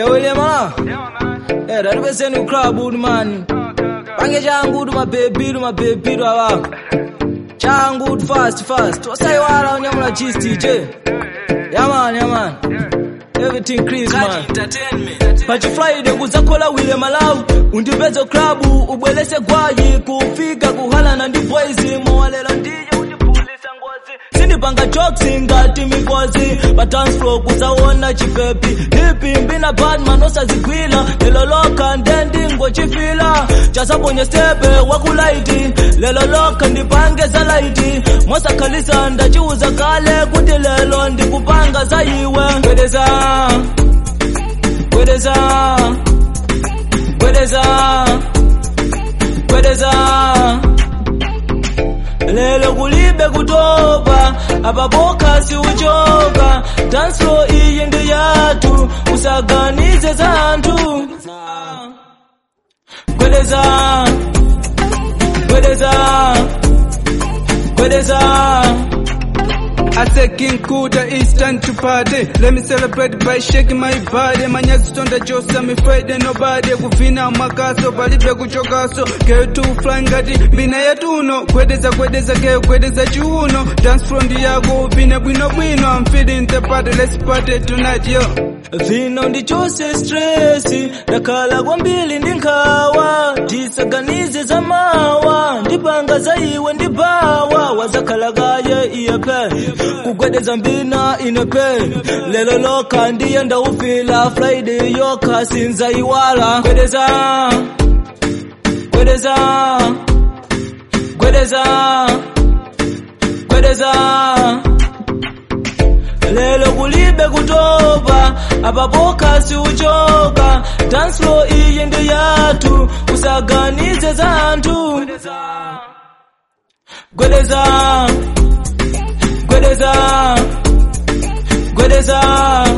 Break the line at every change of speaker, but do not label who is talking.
Hey, William, ah. Hey, that was in the crowd, good man. Pange changu tu mabebi tu mabebi tu awa. Changu tu fast fast. Wasai wala unyamula cheese TJ. Yeah man, yeah man. Everything Chris man. Pachi Friday kuzakola wile malawi undipeze klabu ubwelese gwayi kufika kuhala na ndibwezi mowalela ndiye undipulisa ngozi sindipanga jokes ngati mikozi pa dance floor kuzaona chipepi hipi mbina badman osazigwila lelo loka ndendingo chifila chasabonye stepe wakulaiti lelo loka ndipange za laiti mwasakhalisa ndachiuza kale kuti lelo ndikupanga za iwe gwedeza gwedeza gwedeza gwedeza lelo kulibe kutopa apapoka siuchoka danslo iyi ndi yathu usaganize zanthu gwedeza gwedeza gwedeza
I say King Kuda, it's time to party. Let me celebrate by shaking my body. Manyazi tonda josa, me Friday nobody. Kuvina makaso, palibe kuchokaso. Girl to flying ngati, mbina yatuno. Kwedeza kwedeza girl, kwedeza chiuno. Dance from the yago, vine bwino bwino. I'm feeling the party, let's party tonight, yo.
vino ndichose stresi ndakhala kwambiri ndi nkhawa tisaganize za mawa ndipanga za iwe ndibawa wazakhala kaye iyepe kugwedeza mbina inepe lelo lokha ndiye ndaufila friday yokha sinza iwala gwedeza gwedeza gwedeza gwedeza lelo kulibe kutopa apapoka siuchoka danslo iyi ndi yathu usaganize zanthu gwedeza gwedeza gwedeza